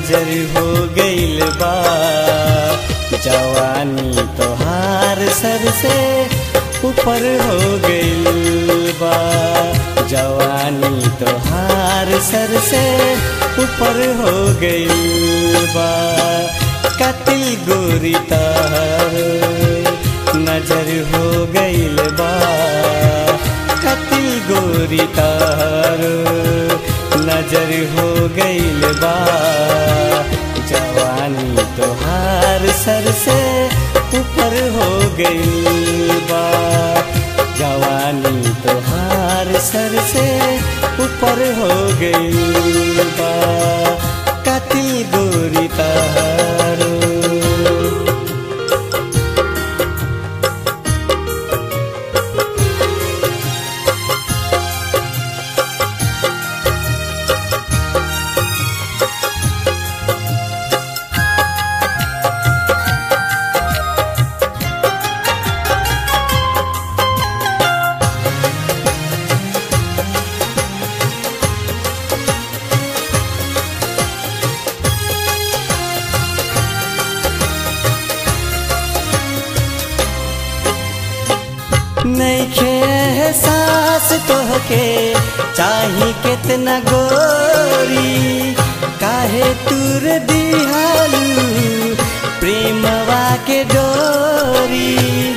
नजर हो गईल बा जवानी तोहार सर से ऊपर हो गईल बा जवानी तोहार सर से ऊपर हो गईल बा कतिल गोरी तार नजर हो गईल बा कतिल गोरी तार नजर हो गईल बा जवानी तोहार सर से ऊपर हो गईल बा जवानी तोहार सर से ऊपर हो गईल बा कतिल गोरी तार नैखे एहसास तोहके चाही कितना गोरी काहे तुर दिहालू प्रेमवा के डोरी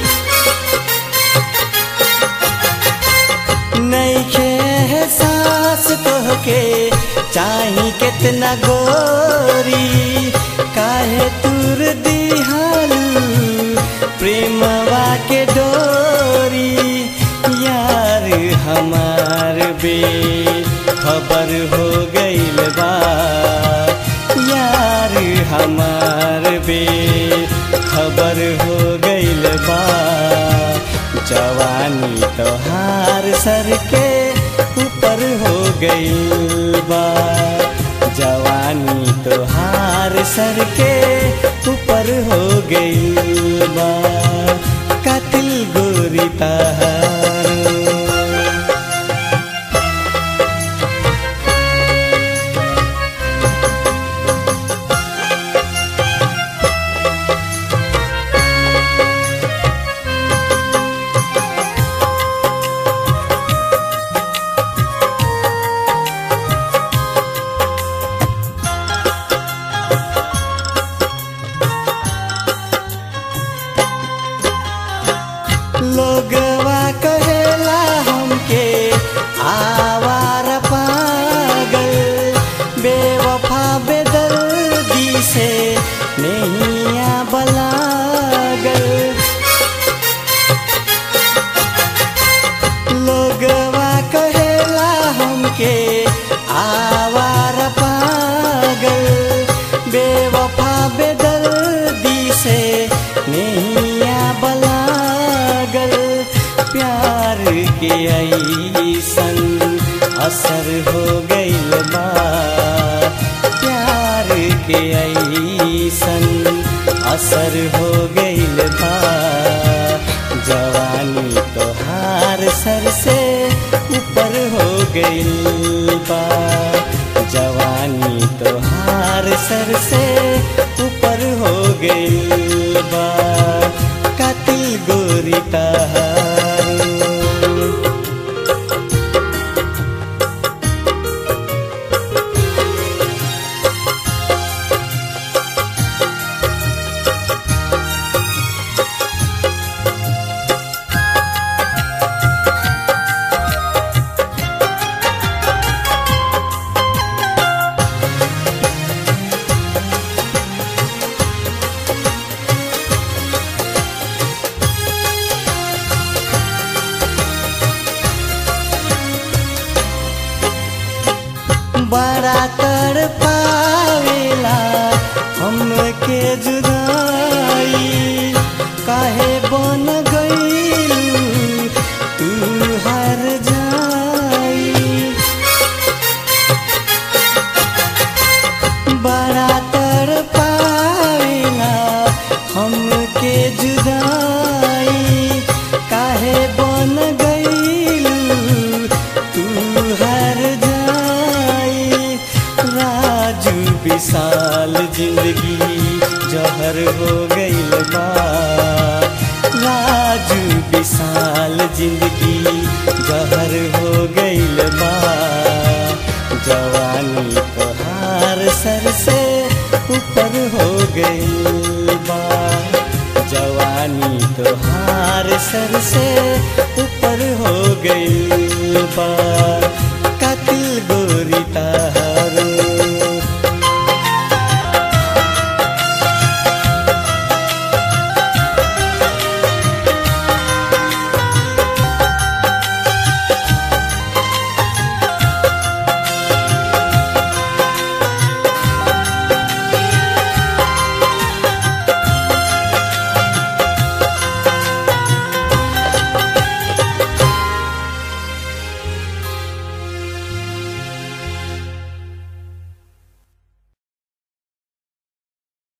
नैखे एहसास तोहके चाही कितना गोरी काहे तुर दिहालू प्रेमवा के डोरी यार हमार बे खबर हो गईल बा यार हमार बे खबर हो गईल बा जवानी तोहार सर के ऊपर हो गईल बा जवानी तोहार सर के ऊपर हो गईल बा कतिल गोरी तार लोगवा कहेला हमके आवार पागल बेवफा बेदर्दी से नैया बलागल लोगवा कहेला हमके आवार पागल बेवफा बेदर्दी से नैया बलागल प्यार के ऐसन असर हो गईल बा प्यार के ऐसन असर हो गईल बा जवानी तोहार सर से ऊपर हो गईल बा जवानी तोहार सर से ऊपर हो गईल बा कतिल गोरी तार बड़ा तर पावेला हमके जुदाई काहे बन गईलू तू हर जाई बड़ा तर पावेला हमके जुदाई काहे बन गईलू तू हर जाई राजू विशाल खुशहाल जिंदगी जहर हो गईल बा जवानी तोहार सर से ऊपर हो गईल बा जवानी तोहार सर से ऊपर हो गईल बा